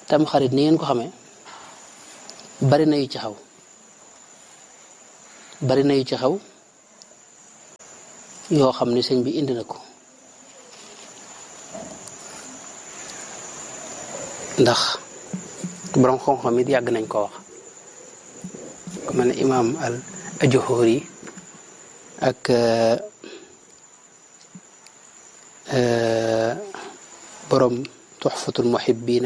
tam xarit ni ngeen ko xamee bari na yu ci xaw bari na yu ci xaw yoo xam ne sëñ bi indi na ko ndax borom xam-xam it yàgg nañ ko wax ku mel ne imaam al ajuhuri ak borom tuxfatul muhibbina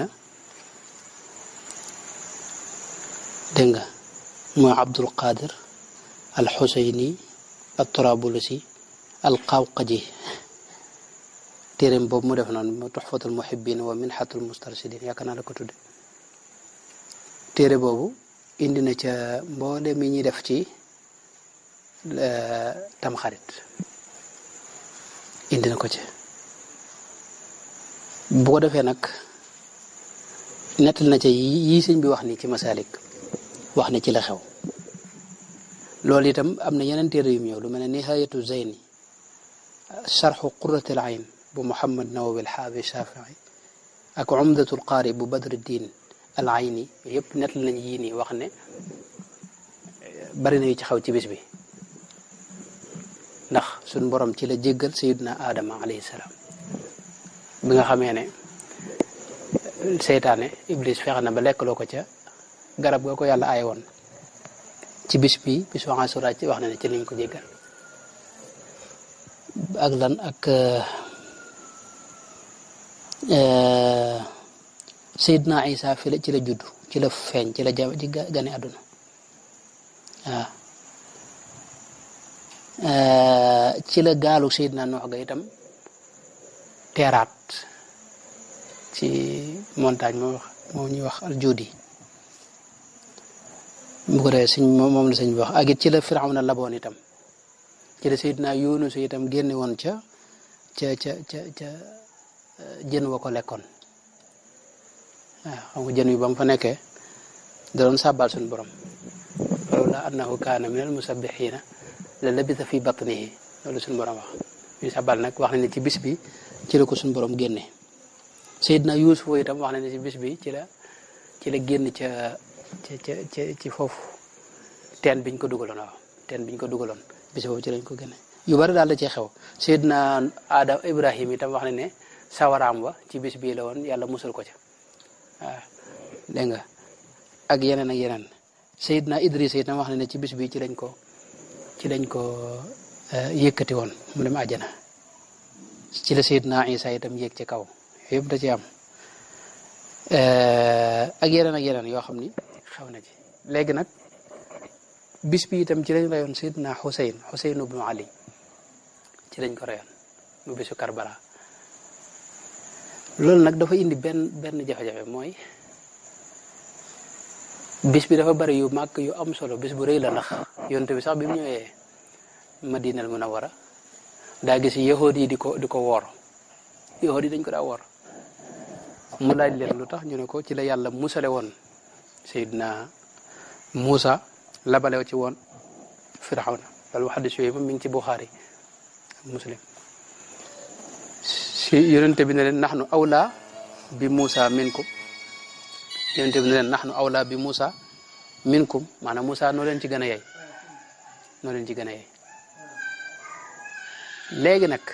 dégg nga mooy abdul qadir al xuseyni al turabulusi al qawqaji téeréem boobu mu def noonu mu tuxfatul muhibbina wa minxatul mustarsidin yaakaar naa la ko tudde téere boobu indi na ca mboole mi ñuy def ci tamxarit indi na ko ci bu ko defee nag nettal na ca yii sëñ bi wax ni ci masalik wax ni ci la xew loolu itam am na yeneen téere yu ñëw lu mel ne nihayatu zeyni charxu quratil ayn bu muhammad nawawi alxaabi shafii ak umdatul qaari bu badruddin al ayni yëpp nettal nañ yii nii wax ne bari na yu ci xew ci bis bi ndax suñ borom ci la jéggal sayidna aadama alayhi salaam bi nga xamee ne seytaane iblis fexe na ba lekkaloo ko ca garab ga ko yàlla aay woon ci bis bi bis waxaa sura ci wax na ne ci lañ ko jéggal ak lan ak sayidna isa fi la ci la judd ci la feeñ ci la ja ci gane àdduna waaw ci la gaalu sayidna noox ga itam teeraat ci montagne moo wax moom ñuy wax aljudi bu ko defee sëñ moom la sëñ bi wax ak it ci la firawna laboon itam ci la sayidna yunus itam génne woon ca ca ca ca ca jën wa ko lekkoon waaw xam nga jën wi ba mu fa nekkee da doon sàbbal suñu borom lawla annahu kaana min al musabbixiina la labisa fi batnihi loolu suñu borom wax ñu sàbbal nag wax na ne ci bis bi ci la ko suñu borom génne Seydina Yuusuf itam wax na ne ci bis bi ci la ci la génn ca ca ca ca ci foofu teen biñ ko dugaloon waaw teen biñ ko dugaloon bis boobu ci lañ ko génne yu bari daal la cee xew Seydina Adam Ibrahim itam wax na ne sawaraam wa ci bis bii la woon yàlla musul ko ca waaw dégg nga ak yeneen ak yeneen Seydina Idris itam wax na ne ci bis bii ci lañ ko ci lañ ko yëkkati woon mu dem àjjana ci la Seydina Isa itam yéeg ci kaw yëpp da ci am ak yeneen ak yeneen yoo xam ni xew na ci léegi nag bis bi itam ci lañ reyoon Seydina Xuseyn Xuseyn ibnu Ali ci lañ ko reyoon mu bisu Karbala loolu nag dafa indi benn benn jafe-jafe mooy bis bi dafa bari yu màgg yu am solo bis bu rëy la ndax yonte bi sax bi mu ñëwee Madinal Munawwara daa gis yahood yi di ko di ko woor yahood yi dañ ko daa woor mu laaj leen lu tax ñu ne ko ci la yàlla musale woon Seydina Muusa labalew ci woon Firawna loolu xaddis yooyu moom mi ngi ci Buxaari Muslim si yonente bi ne leen naxnu awla bi Muusa minkum yonente bi ne leen naxnu awla bi Muusa minkum maanaam Muusa noo leen ci gën a yey noo leen ci gën a yey léegi nag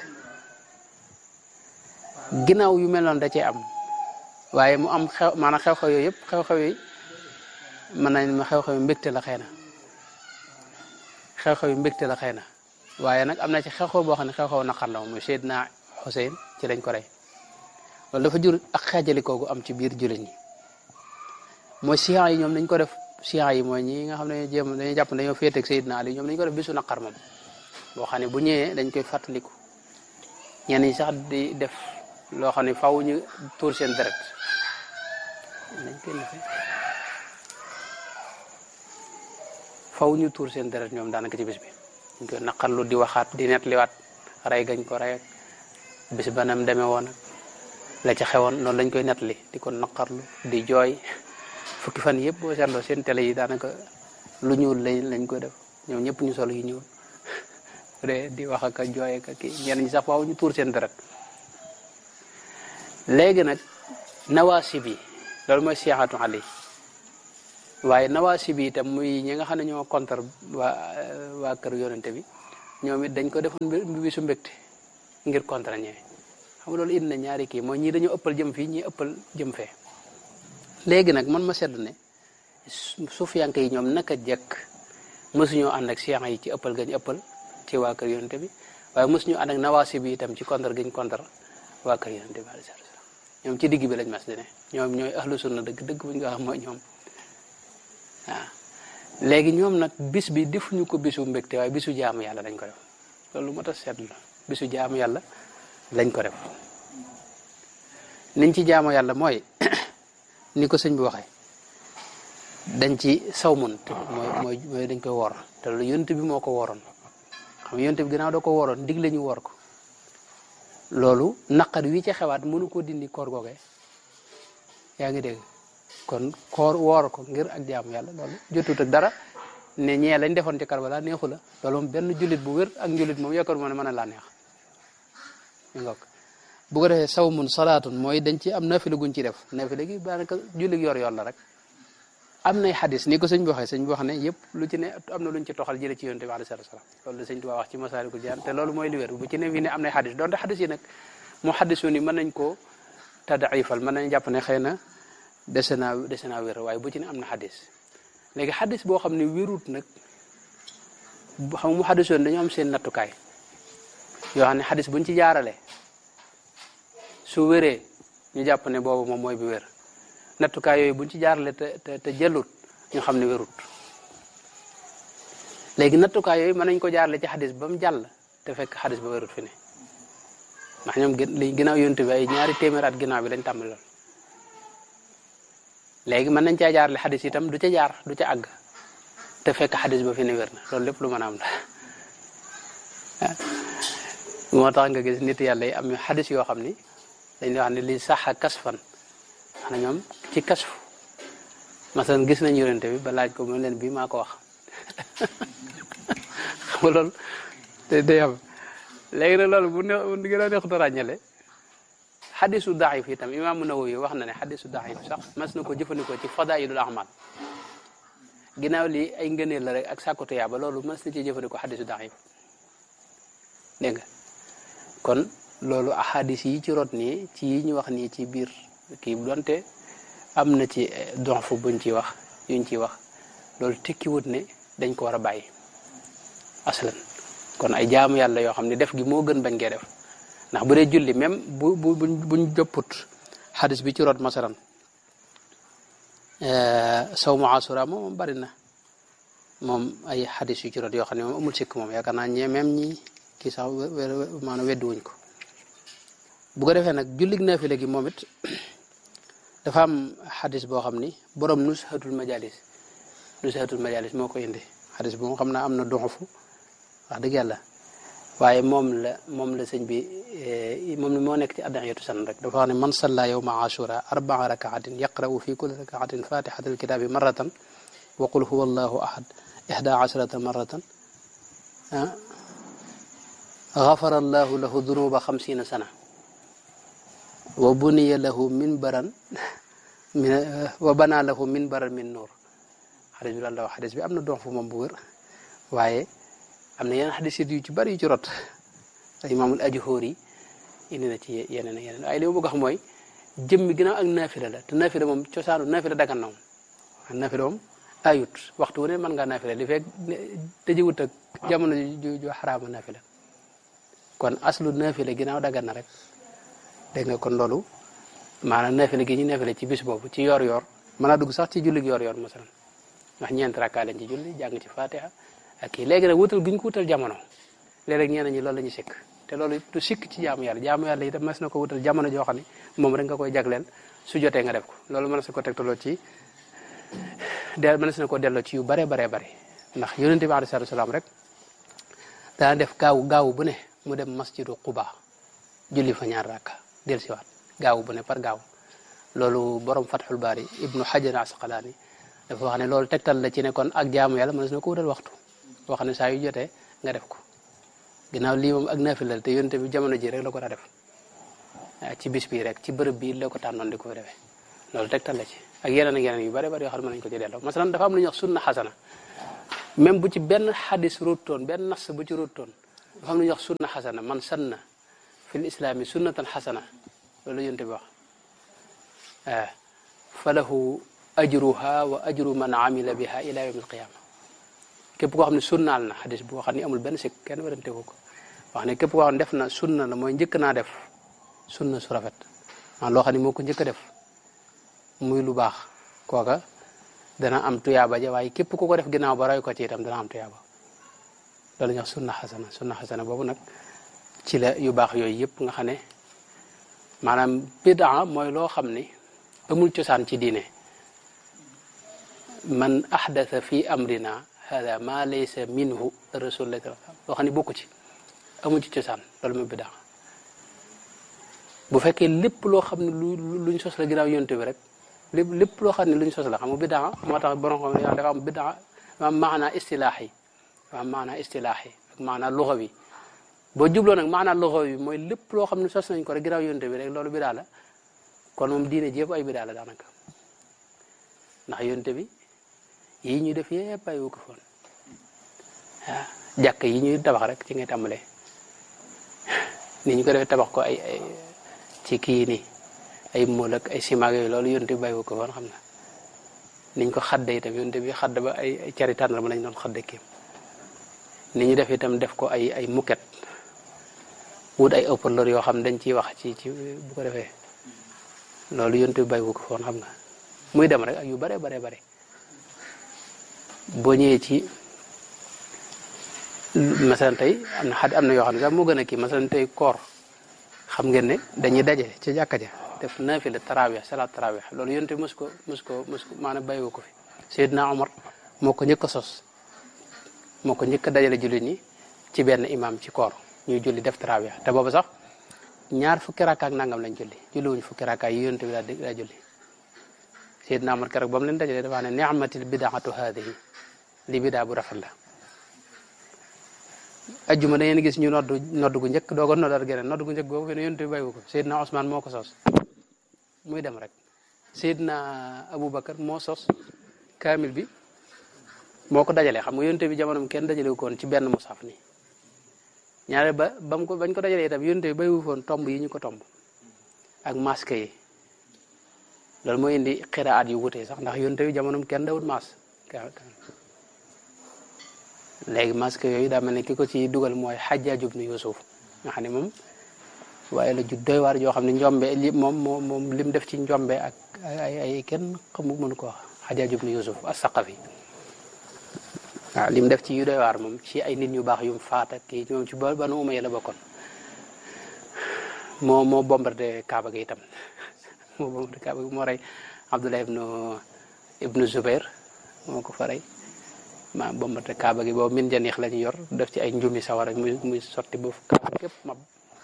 ginnaaw yu mel noonu da cee am waaye mu am xew maanaam xew-xew yooyu yëpp xew-xew yi mën nañ ma xew-xew yu mbégte la xëy na xew-xew yu mbégte la xëy na waaye nag am na ci xew-xew boo xam ne xew-xew naqar la moom muy Seydina Xuseyn ci lañ ko rey loolu dafa jur ak xaajalikoo gu am ci biir jullit ñi mooy siyaa yi ñoom dañ ko def siyaa yi mooy ñi nga xam ne jéem dañuy jàpp dañoo féeteeg Seydina Ali ñoom dañ ko def bisu naqar moom boo xam ne bu ñëwee dañ koy fàttaliku ñenn ñi sax di def loo xam ne faaw ñu tuur seen deret dañ koy defee faaw ñu tuur seen deret ñoom daanaka ci bis bi dañ koy naqarlu di waxaat di nettaliwaat rey gañ ko rey ak bis banam demee woon ak la ca xewoon noonu lañ koy nettali di ko naqarlu di jooy fukki fan yëpp boo seetloo seen télé yi daanaka lu ñuul lañ lañ koy def ñoom ñëpp ñu solo yu ñuul de di wax ak a jooy ak kii ñenn ñi sax faaw ñu tuur seen deret léegi nag nawaasi bi loolu mooy siyaxatu ali waaye nawaasi bi itam muy ñi nga xam ne ñoo contre waa waa kër yonente bi ñoom it dañ ko defoon bi bisu mbégte ngir contre ñee xam nga loolu indi na ñaari kii mooy ñii dañoo ëppal jëm fii ñii ëppal jëm fee léegi nag man ma seetlu ne sufiyanke yi ñoom naka jekk mësuñoo ànd ak siyan yi ci ëppal gañ ëppal ci waa kër yonente bi waaye mësuñu ànd ak nawaasi bi itam ci contre gañ contre waa kër yonente bi alayhi salaam ñoom ci digg bi lañ mas di ne ñoom ñooy ahlu sunna dëgg dëgg buñ ko wax mooy ñoom waaw léegi ñoom nag bis bi defuñu ko bisu mbégte waaye bisu jaamu yàlla lañ ko def loolu moo tax seetlu bisu jaamu yàlla lañ ko def niñ ci jaamu yàlla mooy ni ko sëñ bi waxee dañ ci sawmun mooy mooy mooy dañ koy woor te loolu yonent bi moo ko wooroon xam nga yonent bi ginnaaw doo ko wooroon digle ñu woor ko loolu naqar wi ci xewaat mënu ko dindi koor googee yaa ngi dégg kon koor woor ko ngir ak jaamu yàlla loolu jotut ak dara ne ñee lañ defoon ci Karbala neexu la loolu moom benn jullit bu wér ak njullit moom yaakaar moo ne mën a laa neex ñu ngoog bu ko defee sawmun salaatun mooy dañ ci am nafila guñ ci def nafila gi daanaka jullit yor yor la rek am nay xadis ni ko sëñ bi waxee sëñ bi wax ne yëpp lu ci ne am na luñ ci toxal jële ci yonte bi alayhi salaatu salaam loolu la sëñ Tuubaa wax ci Masaalikul Jinaan te loolu mooy li wér bu ci ne fi ne am nay xadis donte xadis yi nag mu xadisu ni mën nañ koo tadaifal mën nañ jàpp ne xëy na dese naa dese naa wér waaye bu ci ne am na xadis léegi xadis boo xam ne wérut nag xam mu xadisoon dañoo am seen nattukaay yoo xam ne xadis buñ ci jaarale su wéree ñu jàpp ne boobu moom mooy bi wér nattukaay yooyu buñ ci jaarale te te te jëlut ñu xam ne wérut léegi nattukaay yooyu mën nañ ko jaarale ci xadis ba mu jàll te fekk xadis ba wérut fi ne ndax ñoom li ginnaaw yonent bi ay ñaari téeméer at ginnaaw bi lañ tàmbali lool léegi mën nañ caa jaarale xadis itam du ca jaar du ca àgg te fekk xadis ba fi ne wér na loolu lépp lu mën a am la moo tax nga gis nit yàlla yi am xadis yoo xam ni dañuy wax ne li sax a kasfan xanaa ñoom ci kasfu masalan gis nañ yonente bi ba laaj ko mu leen bii maa ko wax xam nga loolu day day am léegi nag loolu bu ne bu gën a neexut a ràññale xadisu daif itam imaamu Nawawi wax na ne xadisu daif sax mas na ko jëfandikoo ci fadailul ahmal ginnaaw lii ay ngëneel la rek ak sàkkutu yaaba loolu mas na ci jëfandikoo xadisu daif dégg nga kon loolu ahadis yi ci rot nii ci yi ñu wax nii ci biir kii donte am na ci donf buñ ci wax yuñ ci wax loolu tekkiwut ne dañ ko war a bàyyi aslan kon ay jaamu yàlla yoo xam ne def gi moo gën bañ ngee def ndax bu dee julli même bu bu buñ jopput xadis bi ci rot masalan saw mu asura moom bari na moom ay xadis yu ci rot yoo xam ne moom amul sikk moom yaakaar naa ñee même ñi kii sax maanaam weddi wuñ ko bu ko defee nag jullig naafila gi moom it dafa am xadis boo xam ni borom nushatul majalis nushatul majalis moo ko indi xadis bi moom xam naa am na donfu wax dëgg yàlla waaye moom la moom la sëñ bi moom moo nekk ci addaxiyatu san rek dafa wax ne man salla yowma ashura arbaa rakaatin yaqra'u fi kulli rakaatin fatixata alkitaabi marratan wa qul huwa allahu ahad ihda asharata marratan gafara allahu lahu dunuba xamsina sana wa buniya lahu minbaran wa bana lahu minbaran min nuur xadis bi lan la wax xadis bi am na dox fu moom bu wér waaye am na yeneen xadis yu ci bari yu ci rot imaamul ajhóor yi indi na ci yeneen ak yeneen waaye li ma bëgg a xam mooy jëmmi ginnaaw ak naafila la te naafila moom cosaanu naafila dagan na moom naafila moom ayut waxtu wu ne mën ngaa naafila li fekk tëjiwut ak jamono ju ju xaraama naafila kon aslu naafila ginnaaw dagan na rek dégg nga kon loolu maanaam naafila gi ñu naafila ci bis boobu ci yor-yor mën naa dugg sax ci julli yor-yor masalan ndax ñeent rakkaa lañ ci julli jàng ci fatiha ak kii léegi nag wutal gi ñu ko wutal jamono léeg-léeg ñeneen ñi loolu la ñu sikk te loolu du sikk ci jaamu yàlla jaamu yàlla itam mas na ko wutal jamono joo xam ne moom rek nga koy jagleel su jotee nga def ko loolu mën na ko tegtaloo ci de mën na ko delloo ci yu bare bare bare ndax yonente bi alayhi salaatu salaam rek dana def gaaw gaaw bu ne mu dem masjidu Quba julli fa ñaar rakka del siwaat gaaw bu ne par gaaw loolu borom Fathul Baari ibnu Hajar Asqalaani dafa wax ne loolu tegtal la ci ne kon ak jaamu yàlla mën na ko wutal waxtu boo xam ne saa yu jotee nga def ko ginnaaw lii moom ak naafila te yonte bi jamono ji rek la ko daa def ci bis bii rek ci bërëb bii la ko tànnoon di ko fi defee loolu tegtal la ci ak yeneen ak yeneen yu bare bari yoo xam ne mën nañu ko ci delloo masalan dafa am lu ñuy wax sunna xasana même bu ci benn xadis ruutoon benn nas bu ci ruutoon dafa am lu ñuy wax sunna xasana man sanna fil islaami sunnatan xasana loolu la yonte bi wax ah falahu ajruha wa ajru man amila biha ila yawm alqiyama képp koo xam ne sunnaal na xadis boo xam ne amul benn sikk kenn werante ko ko wax ne képp koo xam ne def na sunna la mooy njëkk naa def sunna su rafet ah loo xam ne moo ko njëkk a def muy lu baax kooka dana am tuyaaba ja waaye képp ku ko def ginnaaw ba roy ko ci itam dana am tuyaaba loolu ñuy wax sunna xasana sunna xasana boobu nag ci la yu baax yooyu yëpp nga xam ne maanaam bidaa mooy loo xam ne amul cosaan ci diine man ahdatha fi amrina hada ma laysa minhu rasulullah loo xam ne bokku ci amul ci cosaan loolu mooy bidaa bu fekkee lépp loo xam ne lu luñ sos la ginnaaw yonte bi rek lépp lépp loo xam ne luñ sos la xam nga bidaa moo tax borom xam ne dafa am bidaa am maanaa istilaahi am maanaa istilaahi ak maanaa luxawi boo jubloo nag maanaa luxawi mooy lépp loo xam ne sos nañ ko rek ginnaaw yonte bi rek loolu bidaa la kon moom diine jépp ay bidaa la daanaka ndax yonte bi yii ñuy def yëpp ay wu ko foon waaw jàkk yi ñuy tabax rek ci ngay tàmbalee ni ñu ko defee tabax ko ay ay ci kii nii ay mool ak ay ciment yooyu loolu yonte bi bàyyi wu ko foon xam na niñ ko xadde itam yonte bi xadd ba ay ay cari tànn ma lañ doon xadde kii ni ñu def itam def ko ay ay muket wut ay haut-parleur yoo xam dañ ciy wax ci ci bu ko defee loolu yonte bi bàyyi wu ko foon xam nga muy dem rek ak yu bare bare bare boo ñëwee ci masalan tey am na xad am na yoo xam ne sax moo gën a kii masalan tey koor xam ngeen ne dañuy daje ci jàkka ja def naafila tarawih salaat tarawih loolu yonte mos ko mos ko mos ko maanaam bàyyiwu ko fi Seydina Omar moo ko njëkk a sos moo ko njëkk a dajale jullit ñi ci benn imam ci koor ñuy julli def tarawih te boobu sax ñaar fukki rakka ak nangam lañ julli julliwuñu fukki rakka yi yonte bi daa daa julli Seydina Omar keroog ba mu leen dajalee dafa ne ni'matil bidaatu haadihi li bidaa bu rafet la ajjuma da ngeen gis ñu noddu noddu gu njëkk dooga noddal geneen noddu gu njëkk boobu fi ne yonte bi bàyyiwu ko Seydina Ousmane moo ko sos muy dem rek Seydina Aboubacar moo sos kaamil bi moo ko dajalee xam nga yonte bi jamonoom kenn dajale ko woon ci benn musaf nii ñaare ba ba mu ko bañ ko dajalee itam yonte bi bàyyiwu foon tomb yi ñu ko tomb ak masque yi loolu mooy indi xiraat yu wutee sax ndax yonte bi jamonoom kenn dawut mas léegi masque yooyu daa mel ne ki ko ci dugal mooy Hajjaaj ibnu Yuusuf nga xam ne moom waaye la ju doy waar joo xam ne njombe li moom moom moom lim def ci njombe ak ay ay kenn xamu mënu ko wax Hajjaaj ibnu Yuusuf as-Saqafi waaw lim def ci yu doy waar moom ci ay nit ñu baax yum faat ak kii moom ci ba Banu Umayya la bokkoon moo moo bombardé Kaaba gi itam moo bombardé Kaaba gi moo rey Abdullah ibnu ibnu Zubair moo ko fa rey ma bombate kaaba gi boobu min janiix la ñu yor def ci ay njumi sawara muy muy sotti ba kaaba képp mab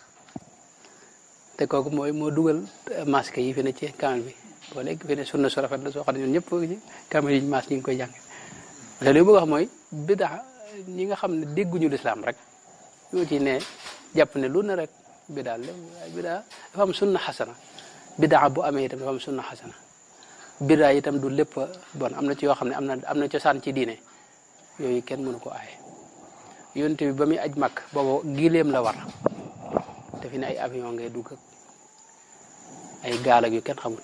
te kooku mooy moo dugal masque yi fi ne ci kaamil bi boo léegi fi ne sunna su rafet la soo xam ne ñun ñëpp ci kaamil yi mas ñu ngi koy jàng te li bëgg wax mooy bidaa ñi nga xam ne dégguñu lislaam rek ñoo ci ne jàpp ne lu ne rek bidaa la waaye bidaa dafa am sunna xasana bidaa bu amee itam dafa am sunna xasana bidaa itam du lépp bon am na ci yoo xam ne am na am na cosaan ci diine yooyu kenn mënu ko aaye yonte bi ba muy aj mag boobu gileem la war te fi ne ay avion ngay dugg ak ay gaal ak yu kenn xamut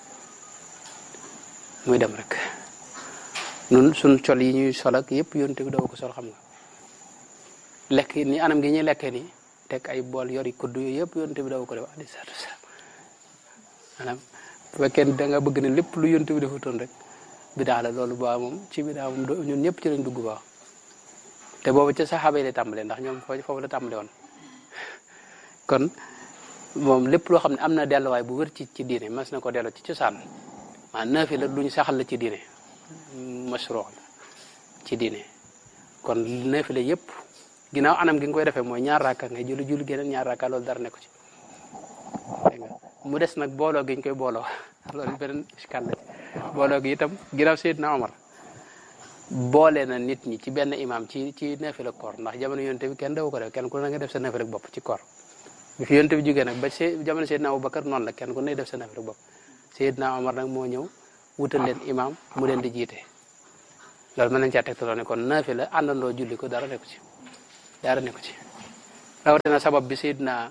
muy dem rek nun suñ col yi ñuy sol ak yëpp yonte bi daw ko sol xam nga lekk ni anam gi ñuy lekkee ni teg ay bool yori kudd yooyu yëpp yonte bi daw ko def alayhi salaatu wasalaam maanaam bu fekkee da nga bëgg ne lépp lu yonte bi defutoon rek bidaa la loolu ba moom ci bidaa moom ñun ñëpp ci lañ dugg ba te boobu ca saxaaba yi lay tàmbalee ndax ñoom foofu la tàmbale woon kon moom lépp loo xam ne am na delluwaay bu wër ci ci diine mas na ko delloo ci cosaan maa naafi la luñ saxal la ci diine masruu la ci diine kon naafi la yëpp ginnaaw anam gi nga koy defee mooy ñaar raaka ngay julli julli geneen ñaar raaka loolu dara nekku ci dégg nga mu des nag booloo gi ñu koy booloo loolu beneen iskal la booloo gi itam ginnaaw Seydina Omar boole na nit ñi ci benn imam ci ci naafila koor ndax jamono yonte bi kenn daw ko def kenn ku ne nga def sa naafila bopp ci koor bi fi yonte bi jógee nag ba se jamono Seydina Abubakar noonu la kenn ku ne def sa naafila bopp Seydina Omar nag moo ñëw wutal leen imam mu leen di jiite loolu mën nañ caa tegtaloo ne kon naafi la àndandoo julli ko dara nekku ci dara nekku ci rawatina sabab bi Seydina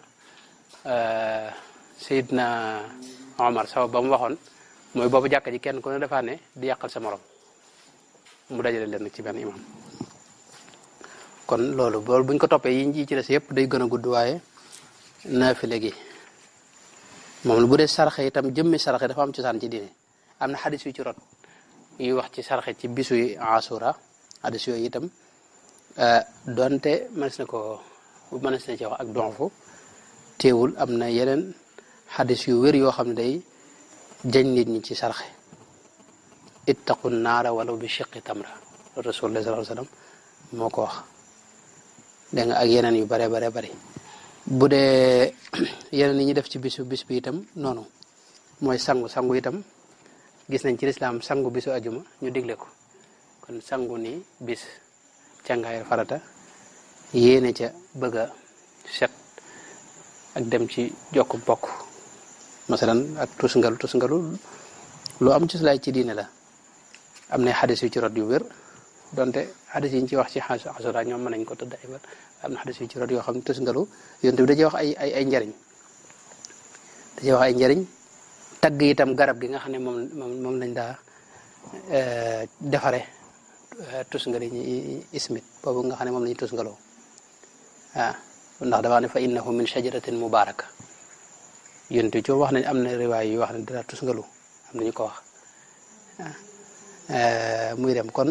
Seydina Omar sabab ba mu waxoon mooy boobu jàkka ji kenn ku ne defaa ne di yàqal sa morom mu dajale leen nag ci benn imam kon loolu loolu buñ ko toppee yi ci des yëpp day gën a gudd waaye naafile gi moom lu bu dee sarxe itam jëmmi sarxe dafa am cosaan ci diine am na xadis yu ci rot yuy wax ci sarxe ci bisu asura xadis yooyu itam donte mënees na ko mënees na ci wax ak donfu teewul am na yeneen xadis yu wér yoo xam ne day jañ nit ñi ci sarxe ittaqu naara walaw bi shiqi tamra rasulullah sallallahu alayhi wasallam moo ko wax dégg nga ak yeneen yu bare bare bari bu dee yeneen yi ñu def ci bisu bis bi itam noonu mooy sangu sangu itam gis nañ ci lislaam sangu bisu ajuma ñu digle ko kon sangu ni bis càngaayal farata yéene ca bëgg a set ak dem ci jokk bokk masalan ak tusngalu tusngalu lu am ci laay ci diine la am na xadis yu ci rot yu wér donte xadis yi ñu ci wax ci asura ñoom mën nañ ko tëdd ay am na xadis yu ci rot yoo xam ne tusngalu yonte bi da cee wax ay ay ay njariñ da cee wax ay njariñ tagg itam garab gi nga xam ne moom moom moom lañ daa defare tusngali ñi ismit boobu nga xam ne moom la ñu tusngaloo waaw ndax dafa ne fa innahu min shajaratin mubaraka yonte bi ci wax nañ am na riwaay yu wax ne dara tusngalu am na ñu ko wax muy dem kon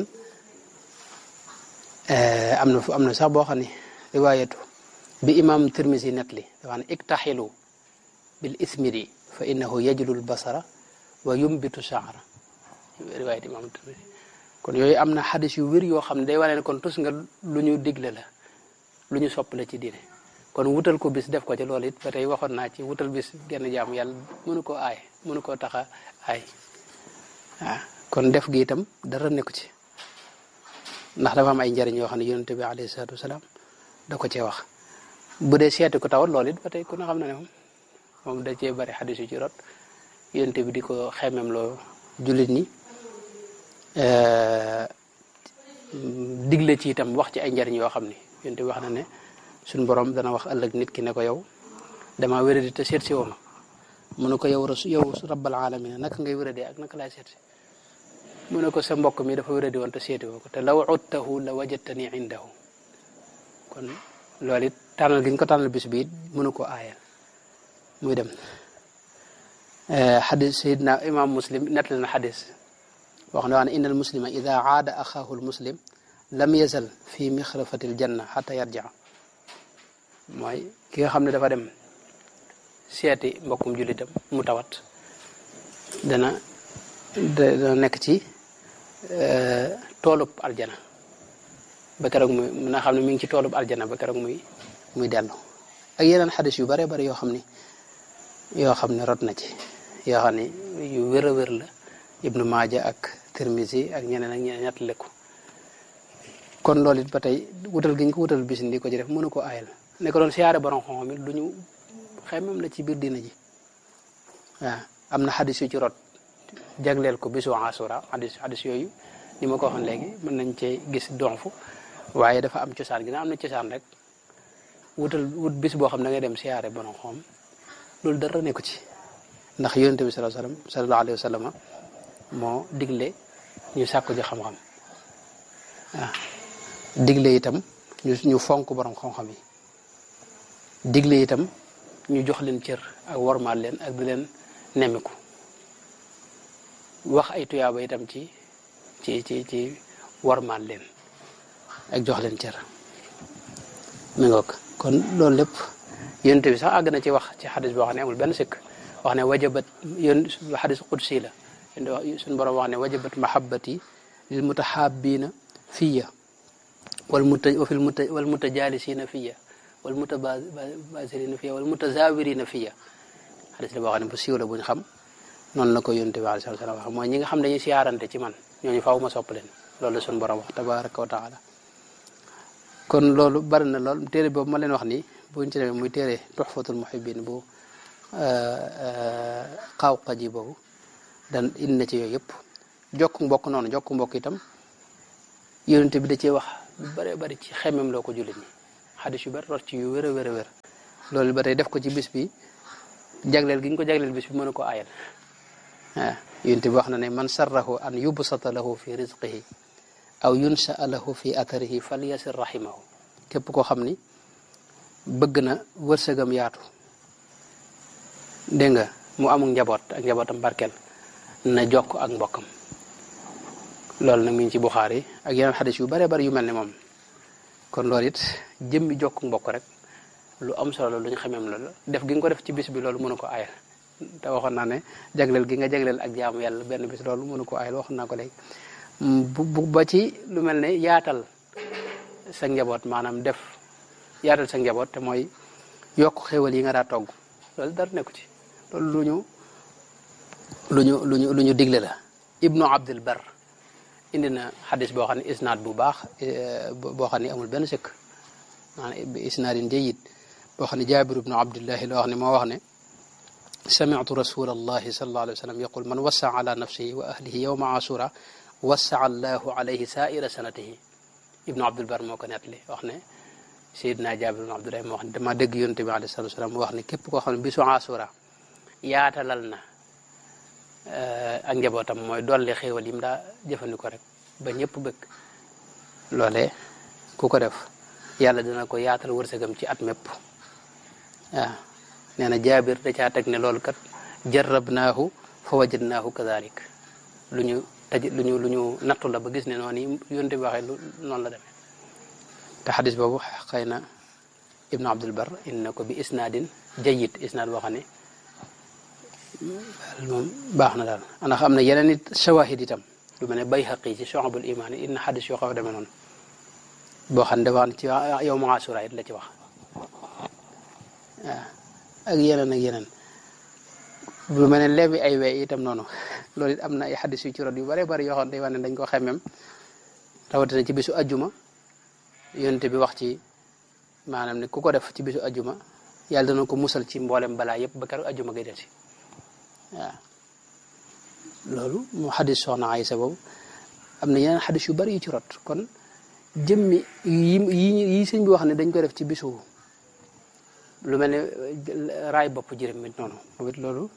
am na am na sax boo xam ne riwaayatu bi imam tirmisi net li dafa ne iktaxilu bil ismiri fa innahu yajlu l basara wa yumbitu shaara riwaayat imam tirmisi kon yooyu am na xadis yu wér yoo xam ne day wane ne kon tus nga lu ñu digle la lu ñu sopp la ci diine kon wutal ko bis def ko ci loolu it ba tey waxoon naa ci wutal bis genn jaamu yàlla mënu koo aay mënu koo taxa aay waaw kon def gi itam dara nekku ci ndax dafa am ay njariñ yoo xam ne yonente bi alayhi salaatu wasalaam da ko cee wax bu dee seeti ko tawat loolu it ba tey ku ne xam na ne moom moom da cee bari xadis yu ci rot yonente bi di ko xemem loo jullit ñi digle ci itam wax ci ay njariñ yoo xam ni yonente bi wax na ne suñ borom dana wax ëllëg nit ki ne ko yow dama wéradi te seet si woo ma mu ne ko yow rasu yow rabbal alamina naka ngay wéradee ak naka laay seet si mu ne ko sa mbokk mi dafa wéradi woon te seeti woo ko te law udtahu la wajadtani indahu kon loolu it tànnal gi ñu ko tànnal bis bi it mënu ko aayal muy dem xadis sayidna imam muslim nettali na xadis wax ne waa ne inna al muslima ida aada axaahu al muslim lam yazal fi mixrafati l janna xata yarjaa mooy ki nga xam ne dafa dem seeti mbokkum jullitam mu tawat dana dana nekk ci toolub aljana ba keroog muy mën a xam ne mi ngi ci toolub aljana ba keroog muy muy dellu ak yeneen xadis yu bare bari yoo xam ni yoo xam ne rot na ci yoo xam ne yu wér a wér la ibnu maaja ak tirmisi ak ñeneen ak ñeneen ñett lekku kon loolu it ba tey wutal gi ñu ko wutal bis ndi ko ci def mënu ko aayal ne ko doon siyaare borom xam-xam it du ñu xemam la ci biir dina ji waaw am na xadis yu ci rot jagleel ko bisu asura xadis xadis yooyu ni ma ko waxoon léegi mën nañ cee gis donfu waaye dafa am cosaan gi na am na cosaan rek wutal wut bis boo xam ne da ngay dem siyaare borom xam loolu dara nekku ci ndax yonente bi sallallahu alayhi wasallam sallallahu alayhi wasallam moo digle ñu sàkku ji xam-xam waaw digle itam ñu ñu fonk borom xam-xam yi digle itam ñu jox leen cër ak wormaal leen ak di leen nemmiku wax ay tuyaaba itam ci ci ci ci wormaal leen ak jox leen cër mi ngoog kon loolu lépp yonent bi sax àgg na ci wax ci xadis boo xam ne amul benn sikk wax ne wajabat yón xadis qudsi la suñu borom wax ne wajabat mahabbati lil mutahabina fiya wal muta wafil muta wal mutajalisina fiya wal mutabasirina fiya wal mutazawirina fiya xadis la boo xam ne bu siiw la buñ xam noonu la ko yonent bi alayhi salaam wax mooy ñi nga xam dañuy siyaarante ci man ñooñu faaw ma sopp leen loolu la suñu borom wax tabaraka wa taala kon loolu bari na lool téere boobu ma leen wax nii buñ ci demee muy téere tuxfatul muhibbin bu xaawqa ji boobu dan indi na ci yooyu yëpp jokk mbokk noonu jokk mbokk itam yonente bi da cee wax lu bare bari ci xemem loo ko jullit ñi xadis yu bari rot ci yu wér a wér a wér loolu ba tey def ko ci bis bi jagleel gi ñu ko jagleel bis bi mën a ko aayal waaw yonente bi wax na ne man sarrahu an yubsata lahu fi rizqihi aw yunsaa lahu fi atharihi falyasir rahimahu képp koo xam ni bëgg na wërsëgam yaatu dégg nga mu amul njaboot ak njabootam barkeel na jokk ak mbokkam loolu nag mi ngi ci Buxaari ak yeneen xadis yu bare bari yu mel ne moom kon loolu it jëmmi jokk mbokk rek lu am solo lu ñu xameem loolu def gi nga ko def ci bis bi loolu mënu ko aayal te waxoon naa ne jagleel gi nga jagleel ak jaamu yàlla benn bis loolu mënu ko aayal waxoon naa ko léegi bu bu ba ci lu mel ne yaatal sa njaboot maanaam def yaatal sa njaboot te mooy yokk xéwal yi nga daa togg loolu dara nekku ci loolu lu ñu lu ñu lu ñu lu ñu digle la ibnu abdul bar indi na xadis boo xam ne isnaad bu baax boo xam ne amul benn sëkk maanaam bi isnaadin jayyid boo xam ne jaabir ibnu abdillahi la wax ne moo wax ne sami'tu rasul allahi sallallahu alayhi wa sallam yaqul man wassa ala nafsihi wa ahlihi yawma asura wassa allahu alayhi saira sanatihi ibnu abdul bar moo ko nettali wax ne sayidna jaabir ibnu abdillahi moo wax ne dama dégg yonte bi alayhi salatu wasalam mu wax ne képp koo xam ne bisu asura yaatalal na ak njabootam mooy dolli xéewal yi mu daa jëfandikoo rek ba ñëpp bëgg loolee ku ko def yàlla dina ko yaatal wërsëgam ci at mépp waaw nee na jaabir da caa teg ne loolu kat jarrabnaahu fa wajadnaahu kadalik lu ñu taj lu ñu lu ñu nattu la ba gis ne noonu yi yonte bi waxee lu noonu la demee te xadis boobu xëy na ibnu abdul bar indi na ko bi isnaadin jayyid isnaad boo xam ne moom baax na daal ndax am na yeneen it shawahid itam lu mel ne bayhaqi ci shu'abul iman yi inna xadis yoo xaw a demee noonu boo xam ne dafa wax ci yow ma asura it la ci wax waaw ak yeneen ak yeneen lu mel ne lebi ay wee itam noonu loolu it am na ay xadis yu ci rot yu bare bari yoo xam ne day wax ne dañ ko xemmem rawatina ci bisu ajjuma yonte bi wax ci maanaam ne ku ko def ci bisu ajjuma yàlla dana ko musal ci mboolem balaa yëpp ba keroog ajjuma ngay del si waaw loolu moo xadis soxna Aysa boobu am na yeneen xadis yu bari yu ci rot kon jëmmi yi yi yi sëñ bi wax ne dañ ko def ci bisu lu mel ne raay bopp jërëm mit noonu moom it loolu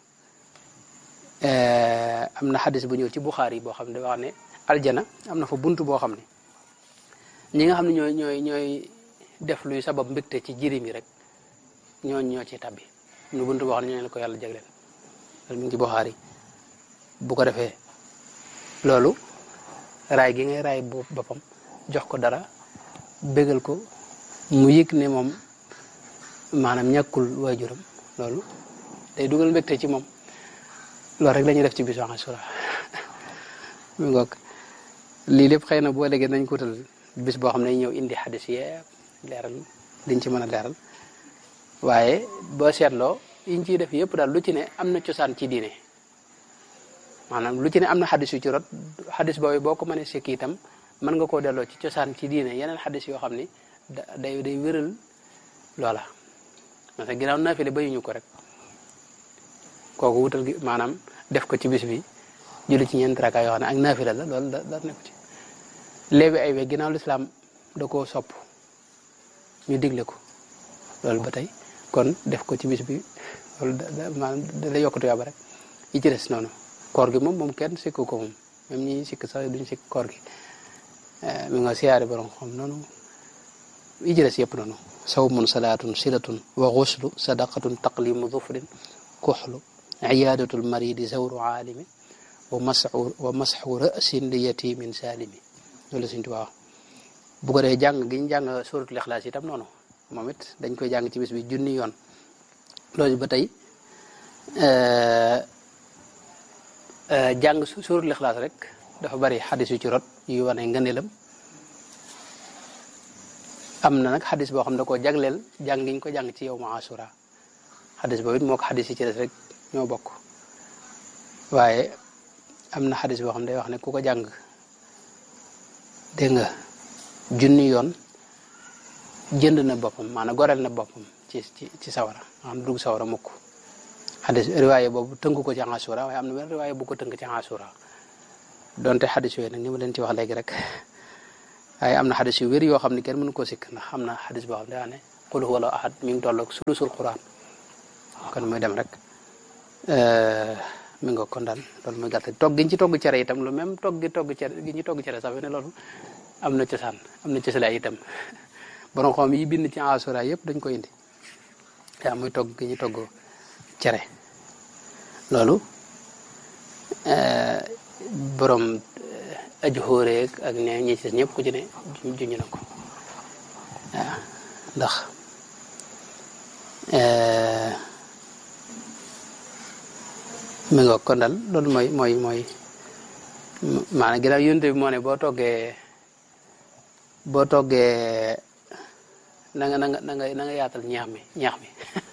am na xadis bu ñëw ci Buxaari yi boo xam ne da wax ne aljana am na fa bunt boo xam ne ñi nga xam ne ñooy ñooy ñooy def luy sabab mbégte ci jirim yi rek ñooñ ñoo ci tabbi nu bunt boo xam ne ñooñu la ko yàlla jagleel loolu mi ngi ci Buxaari bu ko defee loolu raay gi ngay raay boppam jox ko dara bégal ko mu yëg ne moom maanaam ñàkkul waajuram loolu day dugal mbégte ci moom loolu rek la ñuy def ci bisu Ashura mi ngoog lii lépp xëy na boo léegi nañ ko wutal bis boo xam ne ñëw indi xadis yee leeral liñ ci mën a leeral waaye boo seetloo yiñ ciy def yëpp daal lu ci ne am na cosaan ci diine maanaam lu ci ne am na xadis yu ci rot xadis boobu boo ko mënee sekki itam mën nga koo delloo ci cosaan ci diine yeneen xadis yoo xam ni da day day wéral loola parce que ginnaaw naafile bayuñu ko rek kooku wutal gi maanaam def ko ci bis bi julli ci ñeent raka yoo xam ne ak naafila la loolu da da nekk ci léegi ay we ginnaaw lislaam da koo sopp ñu digle ko loolu ba tey kon def ko ci bis bi loolu da maanaam da lay yokkatu yàlla rek yi ci des noonu koor gi moom moom kenn sikk ko moom même ñi sikk sax duñ sikk koor gi mi nga siyaare borom xam noonu yi ci des yëpp noonu sawmun salaatun silatun wa xuslu sadaqatun taqlimu dufrin kuxlu iyadatul maridi zawru aalimi wa masxu wa masxu rasin li yatimin saalimi loolu suñ tubaab bu ko defee jàng gi ñu jàng suratul ixlaas itam noonu moom it dañ koy jàng ci bis bi junni yoon loolu ba tey jàng suratul ixlaas rek dafa bari xadis yu ci rot yu wane ngëneelam am na nag xadis boo xam ne da koo jagleel jàng gi ñu ko jàng ci yow ma asura xadis boobu it moo ko xadis yi ci des rek ñoo bokk waaye am na xadis boo xam ne day wax ne ku ko jàng dégg nga junni yoon jënd na boppam maanaam goreel na boppam ci ci ci sawara maanaam dugg sawara mukk xadis riwaaye boobu tënku ko ci Ashura waaye am na benn riwaaye bu ko tënk ci Ashura donte xadis yooyu nag ni ma leen ci wax léegi rek waaye am na xadis yu wér yoo xam ne kenn mënu koo sikk ndax am na xadis boo xam ne daa ne qul huwa allahu ahad mi ngi tolloog sulusul quran kon muy dem rek mi nga kon daal loolu muy gàtt togg gi ñu ci togg cere itam lu même togg gi togg cere gi ñu togg cere sax fi ne loolu am na cosaan am na cëslaay itam borom xam yi bind ci Ashura yëpp dañ ko indi yaa muy togg gi ñu togg cere loolu borom aju xóoreeg ak ne ñi ci ñëpp ku ci ne juñu na ko waaw ndax mi nga kon daal loolu mooy mooy mooy maanaam ginnaaw yonte bi moo ne boo toggee boo toggee na nga na nga na nga na nga yaatal ñaax mi ñaax mi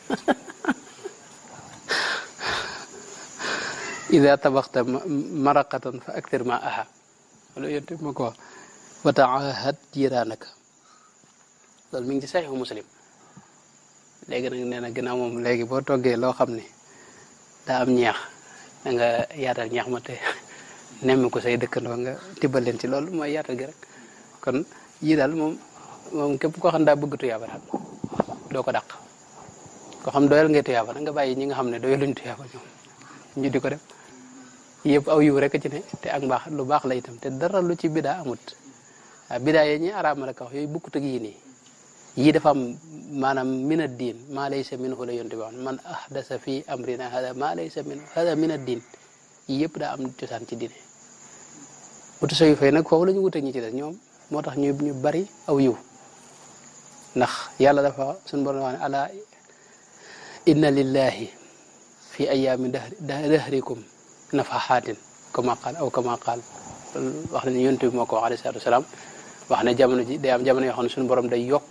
ida tabaxta maraqatan fa aktir ma aha wala yonte bi ma ko wax wa taahad jiraanaka loolu mi ngi ci saxiixu muslim léegi nag nee na ginnaaw moom léegi boo toggee loo xam ne daa am ñeex da nga yaatal ñeex ma te nemmi ko say dëkkandoo nga tibbal leen ci loolu mooy yaatal gi rek kon yii daal moom moom képp koo xam daa bëgg tuyaaba daal doo ko dàq koo xam doyal ngay tuyaaba nag nga bàyyi ñi nga xam ne doyaluñ tuyaaba ñoom ñu di ko def yëpp aw yiw rek ci ne te ak mbaax lu baax la itam te dara lu ci bidaa amut waaw bidaa yi ñi araama rek wax yooyu bukkut ak yii nii yii dafa am maanaam min ad diin maa laysa minhu la yonte bi wax man ahdasa fi amrina hada maa laysa minhu hada min ad diin yii yëpp daa am cosaan ci diine wutu sa yu fay nag foofu la ñu wute ñi ci des ñoom moo tax ñu ñu bari aw yiw ndax yàlla dafa suñu borom wax ne ala inna lillahi fi ayaami dahrikum nafaxaatin kama qaal aw kama qaal wax nañu yonte bi moo ko wax alayhi salaatu wasalaam wax ne jamono ji day am jamono yoo xam ne suñu borom day yokk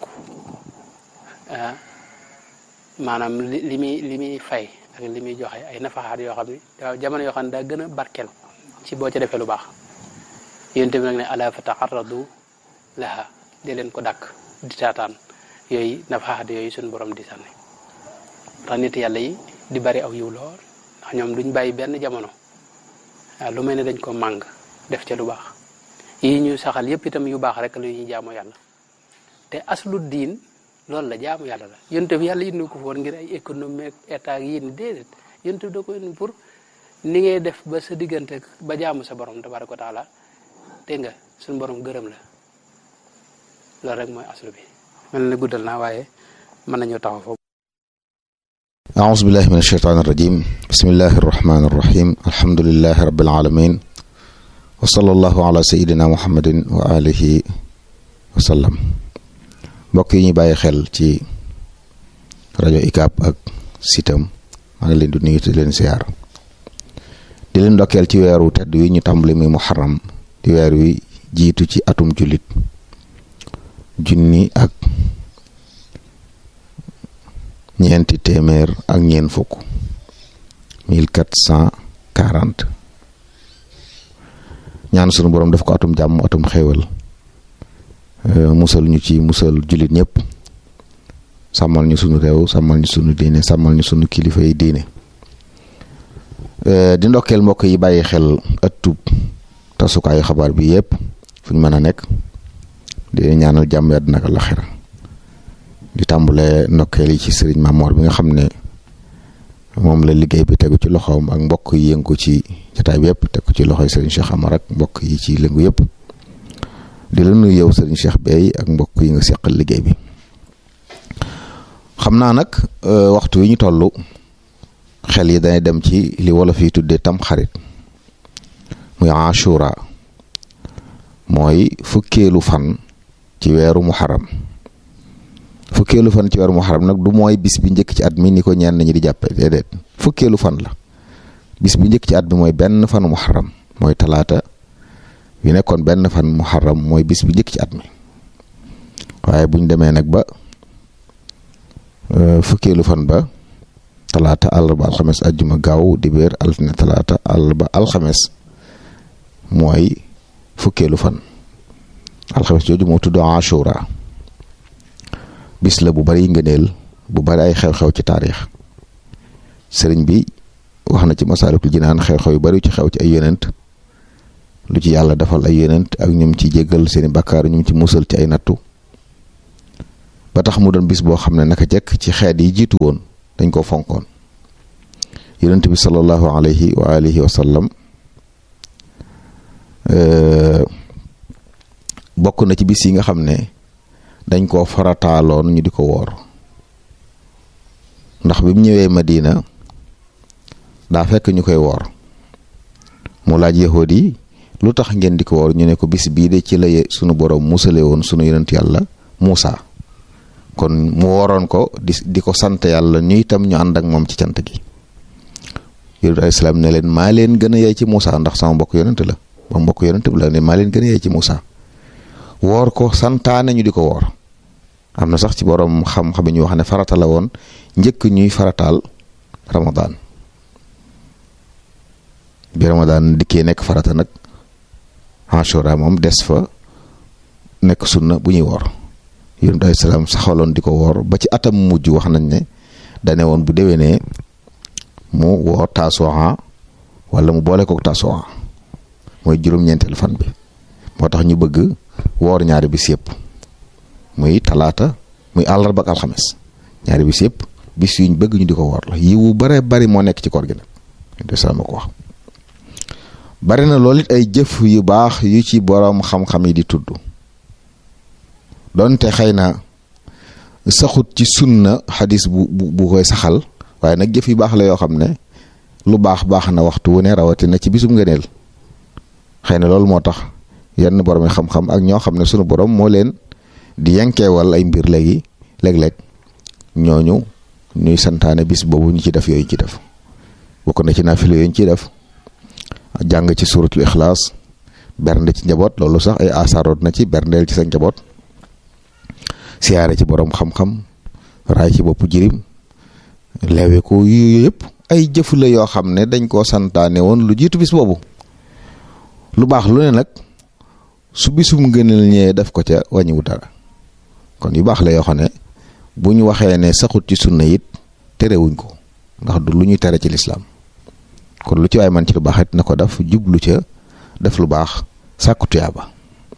maanaam li li muy li muy fay ak li muy joxe ay nafaxaat yoo xam ne da jamono yoo xam ne daa gën a barkeel ci boo ca defee lu baax yonte bi nag ne ala fa taarradu laha di leen ko dàkk di taataan yooyu nafaxaat yooyu suñu borom di sànni tax nit yàlla yi di bari aw yiw lool ndax ñoom duñ bàyyi benn jamono waaw lu mel ne dañ ko màng def ca lu baax yi ñu saxal yépp itam yu baax rek lu ñuy jaamu yàlla te aslu diin loolu la jaamu yàlla la yonte bi yàlla indi ko foon ngir ay économie ak état yi ni déedéet yonte bi da ko indi pour ni ngay def ba sa diggante ba jaamu sa borom tabaraka wa taala dégg nga suñu borom gërëm la loolu rek mooy aslu bi mel na guddal naa waaye mën nañoo taxaw foofu أعوذ بالله من الشيطان الرجيم بسم الله الرحمن الرحيم الحمد لله رب العالمين وصلى الله على سيدنا محمد وآله وسلم mbokk yi ñu bàyyi xel ci rajo ICAP ak sitam maa ngi leen di nuyu te leen siyaar di leen ndokkeel ci weeru tedd wi ñu tàmbali muy muharram di weer wi jiitu ci atum jullit junni ak ñeenti téeméer ak ñeent fukk mille quatre cent quarante ñaan sunu borom def ko atum jàmm atum xéewal musal ñu ci musal jullit ñëpp sàmmal ñu sunu réew sàmmal ñu sunu diine sàmmal ñu sunu kilifa yi diine di ndokkeel mbokk yi bàyyi xel ëttub tasukaayu xabaar bi yëpp fu ñu mën a nekk di ñaanal jàmm àddina ak àllaxira di tàmbale ndokkeel yi ci sëriñ Mamor bi nga xam ne moom la liggéey bi tegu ci loxoom ak mbokk yi yëngu ci jotaay bi yëpp tegu ci loxoy sëriñ Cheikh Amar ak mbokk yi ci lëngu yëpp di la nuyu yow sëriñ Cheikh Bey ak mbokk yi nga seqal liggéey bi xam naa nag waxtu wi ñu toll xel yi dañuy dem ci li wolof yi tuddee tam xarit muy Ashura mooy fukkeelu fan ci weeru muharram fukkeelu fan ci weeru muharram nag du mooy bis bi njëkk ci at mi ni ko ñenn ñi di jàppe déedéet fukkeelu fan la bis bi njëkk ci at mi mooy benn fanu muharram mooy talaata yu nekkoon benn fan muharram mooy bis bi njëkk ci at mi waaye buñ demee nag ba fukkeelu fan ba talaata àllarba alxames ajjuma gaaw dibéer altine talaata àllarba alxames mooy fukkeelu fan alxames jooju moo tudd Ashura bis la bu bari ngëneel bu bari ay xew-xew ci taarix sëriñ bi wax na ci masaalikul jinaan xew-xew yu bari ci xew ci ay yonent lu ci yàlla defal ay yonent ak ñum ci jéggal seeni bakkaar ñum ci musal ci ay nattu ba tax mu doon bis boo xam ne naka jekk ci xeet yi jiitu woon dañ koo fonkoon yonent bi sallallahu alayhi wa alihi wa sallam bokk na ci bis yi nga xam ne dañ koo farataaloon ñu di ko woor ndax bi mu ñëwee Madina daa fekk ñu koy woor mu laaj yahood yi lu tax ngeen di ko woor ñu ne ko bis bii de ci la sunu borom musale woon sunu yonent yàlla Muusa kon mu wooroon ko di di ko sant yàlla ñu itam ñu ànd ak moom ci cant gi yonent alayhi salaam ne leen maa leen gën a yey ci Muusa ndax sama mbokk yonent la ba mbokk yonent bi la ne maa leen gën a yey ci Muusa woor ko santaane ñu di ko woor am na sax ci borom xam-xam ñu wax ne farata la woon njëkk ñuy farataal Ramadan bi Ramadan dikkee nekk farata nag Ashura moom des fa nekk sunna bu ñuy woor yonent alayhi salaam saxaloon di ko woor ba ci atam mujj wax nañ ne dane woon bu déwénee mu woor taasuwaa wala mu boole kook taasuwaa mooy juróom-ñeenteelu fan bi moo tax ñu bëgg woor ñaari bis yëpp muy talaata muy àllarba ak alxames ñaari bis yëpp bis yuñ bëgg ñu di ko woor la yiwu bare bari moo nekk ci koor gi nag de sama ko wax bari na loolu it ay jëf yu baax yu ci boroom xam-xam yi di tudd donte xëy na saxut ci sunna xadis bu bu koy saxal waaye nag jëf yu baax la yoo xam ne lu baax baax na waxtu wu ne rawatina ci bisum ngëneel xëy na loolu moo tax yenn borom xam-xam ak ñoo xam ne sunu borom moo leen di yankeewal ay mbir léegi léeg-léeg ñooñu ñuy santaane bis boobu ñu ci def yooyu ci def bokk na ci naafila yooyu ñu ciy def jàng ci suratul ixlaas bernde ci njaboot loolu sax ay asaaroot na ci berndeel ci sa njaboot siyaare ci borom xam-xam raay ci boppu jirim leewe ko yu yëpp ay jëf la yoo xam ne dañ koo santaane woon lu jiitu bis boobu lu baax lu ne nag su bisum gënal ñëwee def ko ca wàññiwu dara kon yu baax la yoo xam ne bu ñu waxee ne saxut ci sunna it terewuñ ko ndax du lu ñuy tere ci lislaam kon lu ci waay man ci lu baax it na ko def jublu ca def lu baax sàkku tuyaaba